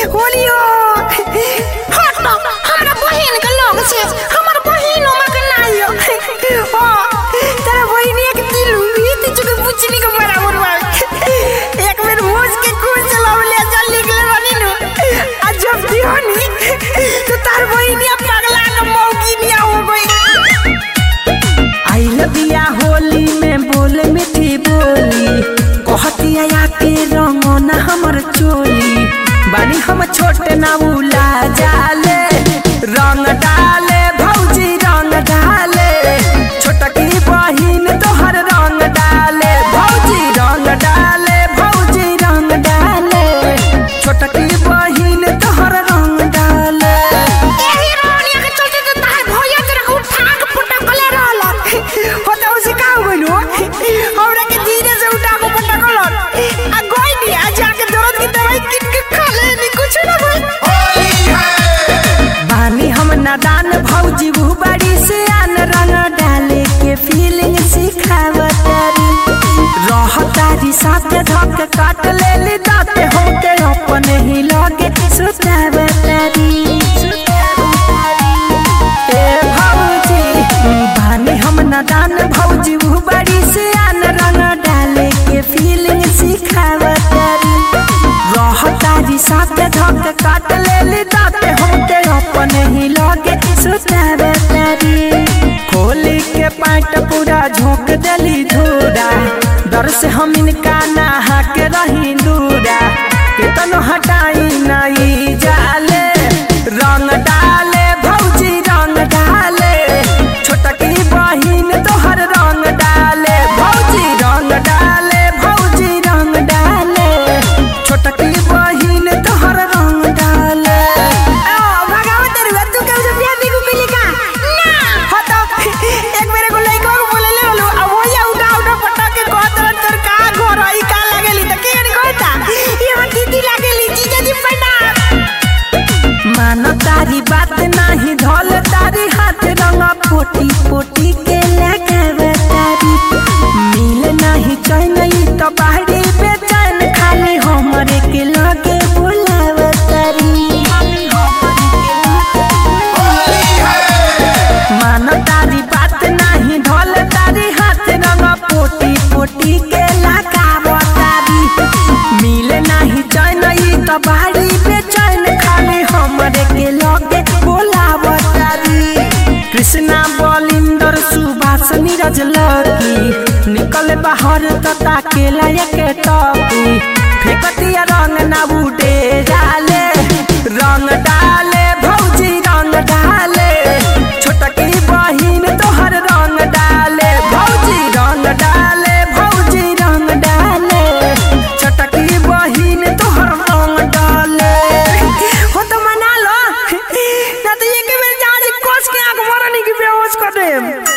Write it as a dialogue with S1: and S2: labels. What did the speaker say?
S1: होलियो हट हमरा बहिन के लोग से हमर बहिन ओमा के नाइयो ओ तेरा बहिनिया के दिल बीत चुके बुचनी के बराबर बा एक बेर मोज के खून चलावले चल निकले बनी नु आ जब दियोनी तो तार बहिनिया पगला के मौगिनिया हो गई
S2: आइल बिया होली में बोले मीठी बोली कहतिया आके रंगना हमर चोली बानी हम छोटे ना उला जाले रंग डाले भौजी रंग डाले छोटकी बहिन तोहर रंग डाले भौजी रंग डाले भौजी रंग डाले छोटकी बहिन तोहर रंग डाले
S1: एही रोनिया के चलते तो तार भैया तेरे को उठा के पटकले रहल होता उसे का हो गइलो हमरा के धीरे से उठा के पटकल आ गोई नी आ जाके दर्द की दवाई किन के खा ले नी कुछ ना होई
S2: बानी हम नादान भौजी वो बड़ी से आन रंग डाले के फीलिंग सिखावतारी रहतारी साथ धक काट ले ली दाते होके अपने ही लगे सुतावतारी ए भौजी बानी हम नादान भौजी वो बड़ी से आन रंग डाले के फीलिंग सिखावतारी रहतारी साथ धक काट ले ली दाते होके अपने ही लगे सुतावतारी खोली के पैंट पूरा झोंक देली धूरा डर से हम इनका नहा के रही दूरा केतनो हटाई नहीं जाले रंग डाले भौजी रंग डाले छोटकी बहिन तोहर रंग डाले भौजी रंग डाले भौजी रंग डाले छोटकी बहिन तोहर रंग डाले
S1: ओ भगावत रे तू के उसे प्यार देखो के लिखा ना होता एक मेरे को लइका को बोले ले लो अब वो या उठा उठा पटक के कहत रह तोर का घर आई का लागेली त के नहीं कहता ये हम दीदी लागेली जीजा जी प्रणाम
S2: मानो तारी बात नाही धोल तारी हाथ रंग पोटी पोटी के लगावे तारी मिल नाही चैन ई तो बाहरी बेचैन खाली हमरे के लगे बुलावे तारी मानो तारी बात नाही धोल तारी हाथ रंग पोटी पोटी के लगावे तारी मिल नाही चैन ई तो बाहरी बेचैन खाली हमरे के लगे बोलावे तारी कृष्णा बलिंदर सुभाष नीरज लकी निकल बाहर तो ताकेला के टपी फेकतिया रंग ना उड़े डाले रंग डाले भौजी रंग डाले छोटकी बहिन तोहर रंग डाले भौजी रंग डाले भौजी रंग डाले छोटकी बहिन तोहर रंग डाले
S1: हो तो मना लो ना तो ये के बेर जहां से कोस के आंख मारने की बेहोश कर दे